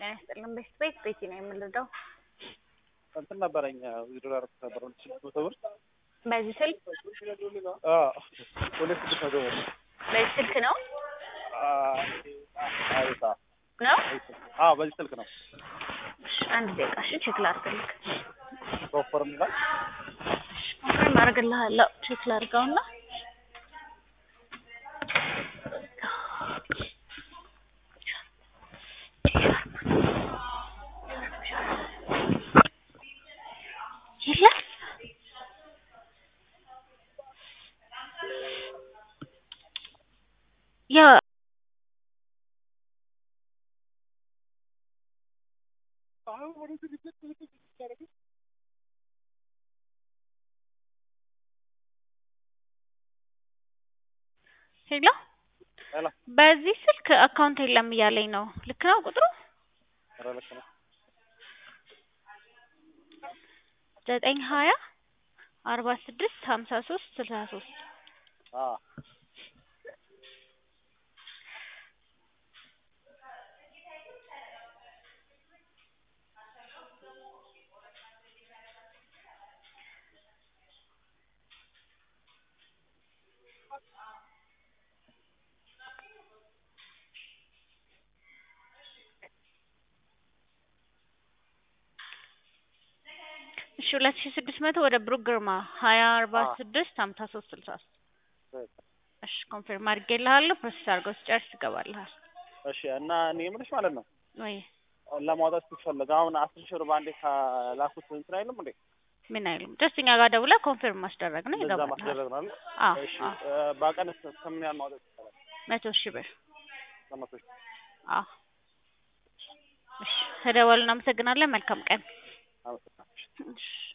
ጤና ይስጥልን። ቤት ቤት ቤቲ ነው የምንረዳው። እንትን ነበረኝ ዶላር ነበር ስድስት መቶ ብር በዚህ ስልክ ሁለት ስድስት መቶ ብር በዚህ ስልክ ነው አሪፍ ነው። አዎ በዚህ ስልክ ነው እሺ፣ አንድ ደቂቃ እሺ፣ ቼክ ላድርግልህ። ፕሮፐርም ይላል ኮንፈርም አድርግልሃለሁ። ቼክ ላድርገውና የለም ያ ሄሎ ሄሎ በዚህ ስልክ አካውንት የለም እያለኝ ነው። ልክ ነው ቁጥሩ ኧረ ልክ ነው ዘጠኝ ሀያ አርባ ስድስት ሀምሳ ሶስት ስልሳ ሶስት አዎ እሺ ሁለት ሺ ስድስት መቶ ወደ ብሩክ ግርማ ሀያ አርባ ስድስት ሀምሳ ሶስት ስልሳ ሶስት እሺ ኮንፊርም አድርጌልሃለሁ። ፕሮሰስ አድርገው ሲጨርስ ይገባልሃል እሺ እና እኔ የምልሽ ማለት ነው ወይ ለማውጣት ስትፈልግ አሁን አስር ሺህ ብር በአንዴ ከላኩት እንትን አይልም እንዴ ምን አይሉም። ጀስት እኛ ጋር ደውለህ ኮንፊርም ማስደረግ ነው እንደዛ ይገባልሃል። ማስደረግ ነው አይደል? አዎ እሺ አዎ እ በቀን እስከ ምን ያህል ማውጣት ይቻላል? መቶ ሺህ ብር ከመቶ ሺህ አዎ እሺ ተደወሉ። እናመሰግናለን። መልካም ቀን አመሰግናለሁ። እሺ